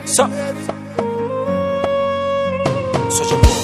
So, Soja Boy.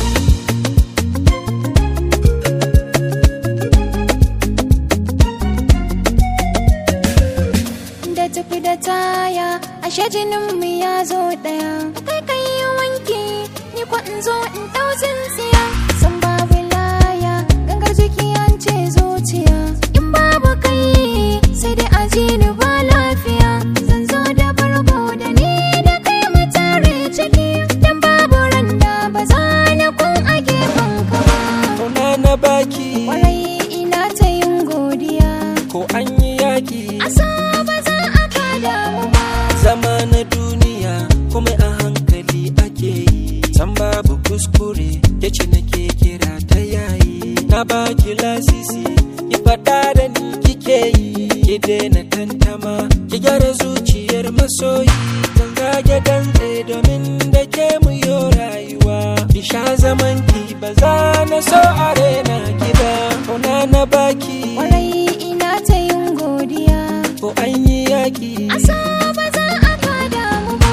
da tafi da taya ashe jinin mu ya zo daya kai kai yi wanki ni ko in zo in dau tsintsiya san babu laya gangar jiki an ce zuciya in babu kai sai dai aji ni ba lafiya zan zo da bargo da ni da kai mu tare ciki dan babu randa ba za na kun a gefen ka ba Kauna na baki kwarai ina ta yin godiya ko an yi yaki asa ba za a kada mu ba zama na duniya kuma a hankali ake yi san babu kuskure yace nake kira ta yayi na baki lasisi ki faɗa da ni kike yi ki daina tantama ki gyara zuciyar masoyi kan zage dantse domin da ke mu yo rayuwa ki sha zaman ki ba za na so a rena ki ba kauna na baki kwarai ina ta yin godiya ko an yi yaki asa ba za a kada mu ba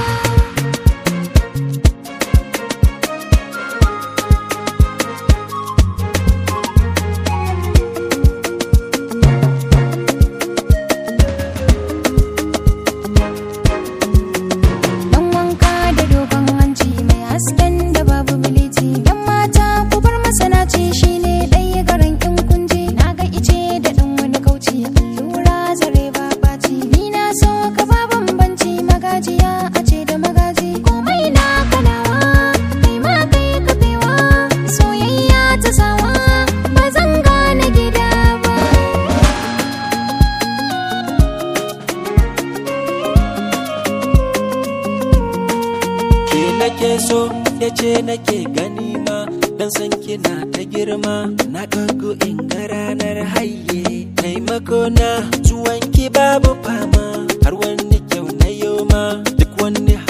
dan wanka da dogon hanci mai hasken da babu biliti yan mata ku bar masanaci shine ɗaya garin in kunje na ga ice da ɗan wani kauci allura zare ba ɓaci ni na so ka ba bambanci magajiya a ce da magaji komai na kanawa kai ma kai kafewa soyayya ta sawa ba zan gane gida ba ke nake so ya ce nake gani ma dan san kina ta girma na kago in ga ranar haye taimako na zuwan ki babu fama har wani kyau na yoma duk wani